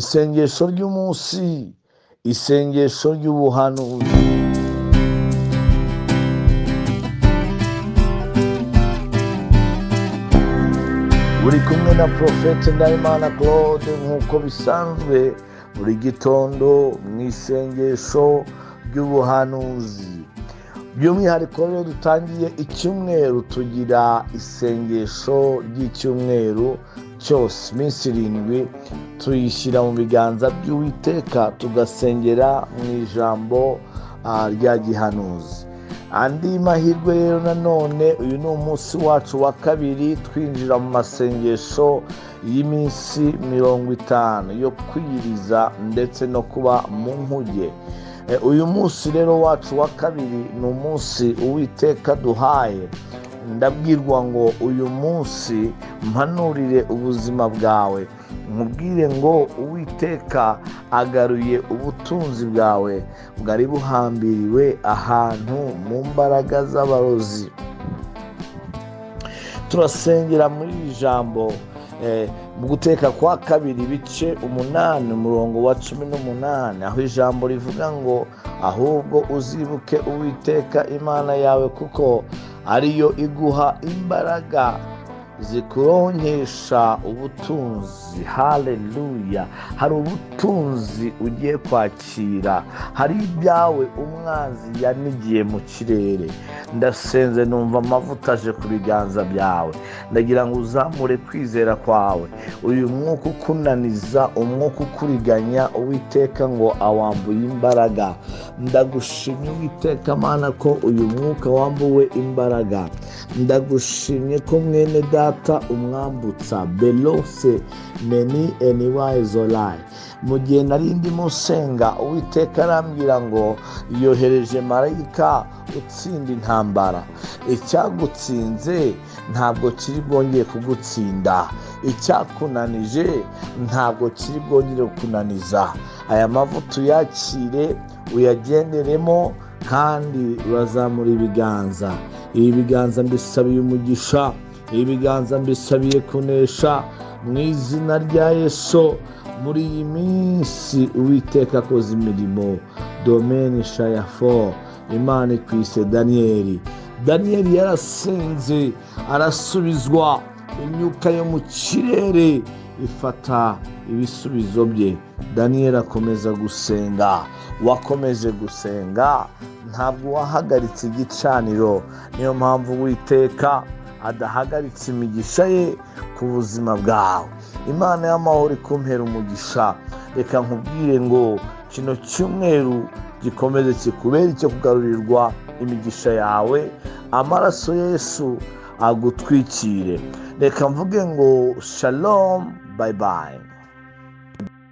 isengesho ry'umunsi isengesho ry'ubuhanuzi buri kumwe na porofete ndayimana claude nk'uko bisanzwe buri gitondo mu isengesho ry'ubuhanuzi by'umwihariko rero dutangiye icyumweru tugira isengesho ry'icyumweru cyose iminsi irindwi tuyishyira mu biganza by'uwiteka tugasengera mu ijambo rya gihanuzi andi mahirwe rero nanone uyu ni umunsi wacu wa kabiri twinjira mu masengesho y'iminsi mirongo itanu yo kwiyiriza ndetse no kuba mu nkuge uyu munsi rero wacu wa kabiri ni umunsi uwiteka duhaye ndabwirwa ngo uyu munsi mpanurire ubuzima bwawe nkubwire ngo uwiteka agaruye ubutunzi bwawe bwari buhambiriwe ahantu mu mbaraga z'abarozi turasengera muri iri jambo mu guteka kwa kabiri ibice umunani umurongo wa cumi n'umunani aho ijambo rivuga ngo ahubwo uzibuke uwiteka imana yawe kuko ariyo iguha imbaraga zikuronkesha ubutunzi haleluya hari ubutunzi ugiye kwakira hari ibyawe umwanzi yanigiye mu kirere ndasenze numva amavuta aje ku biganza byawe ndagira ngo uzamure kwizera kwawe uyu mwuka ukunaniza umwuka ukuriganya uwiteka ngo awambuye imbaraga ndagushimye uwiteka mana ko uyu mwuka wambuwe imbaraga ndagushimye ko mwene data umwambutsa belose meni eniwaye zorayi mu gihe nari ndimo nsenga uwiteka arambwira ngo yohereje marayika utsinda intambara icyagutsinze ntabwo kiri bwongeye kugutsinda icyakunanije ntabwo kiri bwongere kukunaniza aya mavuta uyakire uyagenderemo kandi urazamura ibiganza ibi biganza mbisabiye umugisha ibi biganza mbisabiye kunesha mu izina rya yesu muri iyi minsi uwiteka akoze imirimo domeni shayafo imana ikwise daniyeli daniyeli yarasenze arasubizwa imyuka yo mu kirere ifata ibisubizo bye daniyeli akomeza gusenga wakomeje gusenga ntabwo wahagaritse igicaniro niyo mpamvu witeka adahagaritse imigisha ye ku buzima bwawe imana y'amahoro ikumpera umugisha reka nkubwire ngo kino cyumweru gikomeze kikubere icyo kugarurirwa imigisha yawe amaraso yesu agutwikire reka mvuge ngo shalomu bayibayi